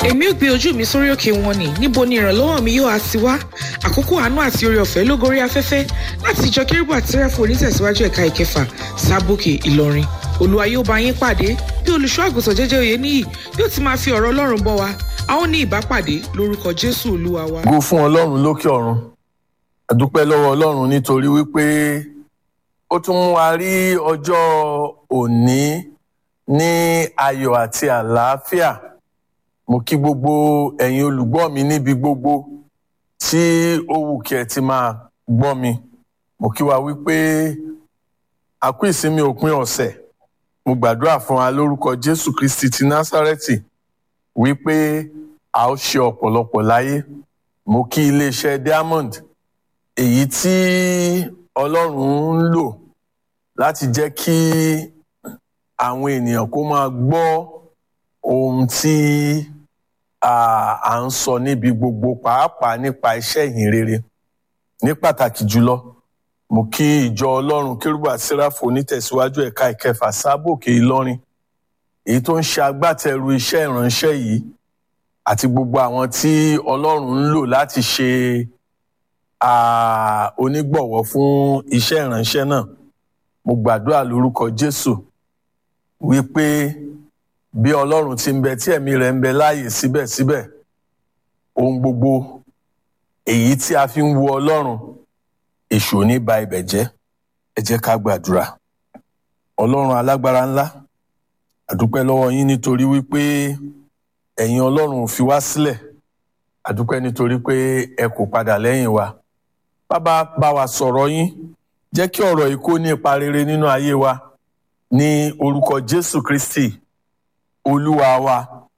èmi ò gbé ojú mi sórí òkè wọn ni níbo ni ìrànlọ́wọ́ mi yóò á ti wá àkókò àánú àti oore ọ̀fẹ́ ló gorí afẹ́fẹ́ láti ìjọ kérúbù àti sẹ́ráfù onítẹ̀síwájú ẹ̀ka ìkẹfà sábòkè ìlọrin olúwa yóò bá yín pàdé bí olùṣọ́ àgùntàn jẹ́jẹ́ òye níyì yóò ti máa fi ọ̀rọ̀ ọlọ́run bọ́ wa a ó ní ìbápàdé lórúkọ jésù olúwa wa. go fún ọlọ́run lókè ọ̀run àdúpẹ́ lọ́wọ́ ọlọ́run nítorí wípé ó tún mú wa rí ọjọ́ òní ní ayọ̀ àti àlàáfíà mo kí gbogbo ẹ̀yin olùgbọ́ mi níbi gbogbo tí ó wù kí ẹ ti máa gbọ́ mi mo kí wa wípé a kú ìsinmi òpin ọ̀sẹ̀ mo gbàdúrà fún wa lórúkọ jésù kristi ti násárẹ́tì wípé a ó ṣe ọ̀pọ̀lọpọ̀ láyé mo kí iléeṣẹ́ diamond èyí tí ọlọ́run ń lò láti jẹ́ kí àwọn ènìyàn kó máa gbọ́ ohun tí à ń sọ níbi gbogbo pàápàá nípa iṣẹ́ ìyìn rere ní pàtàkì jùlọ mo kí ìjọ ọlọ́run kérúbù àti sẹ́ráfù onítẹ̀síwájú ẹ̀ka ìkẹfà sábòkè ìlọrin èyí tó ń ṣe agbátẹrù iṣẹ́ ìránṣẹ́ yìí àti gbogbo àwọn tí ọlọ́run ń lò láti ṣe onígbọ̀wọ́ fún iṣẹ́ ìránṣẹ́ náà mo gbàdúrà lórúkọ jésù wípé bí ọlọ́run ti ń bẹ tí ẹ̀mí rẹ̀ ń bẹ láàyè síbẹ̀síbẹ̀ ohun gbogbo èyí tí a fi ń wo ọlọ́run èṣù ò ní ba ibẹ̀ jẹ́ ẹ jẹ́ ká gbàdúrà ọlọ́run alágbára ńlá àdúpẹ́ lọ́wọ́ yín nítorí wípé ẹ̀yin ọlọ́run ò fi wá sílẹ̀ àdúpẹ́ nítorí pé ẹ kò padà lẹ́yìn wa bàbá bá wa sọ̀rọ̀ yín jẹ́ kí ọ̀rọ̀ yìí kó ní ipa rere nínú ayé wa ní orúkọ jésù kristi olúwa wa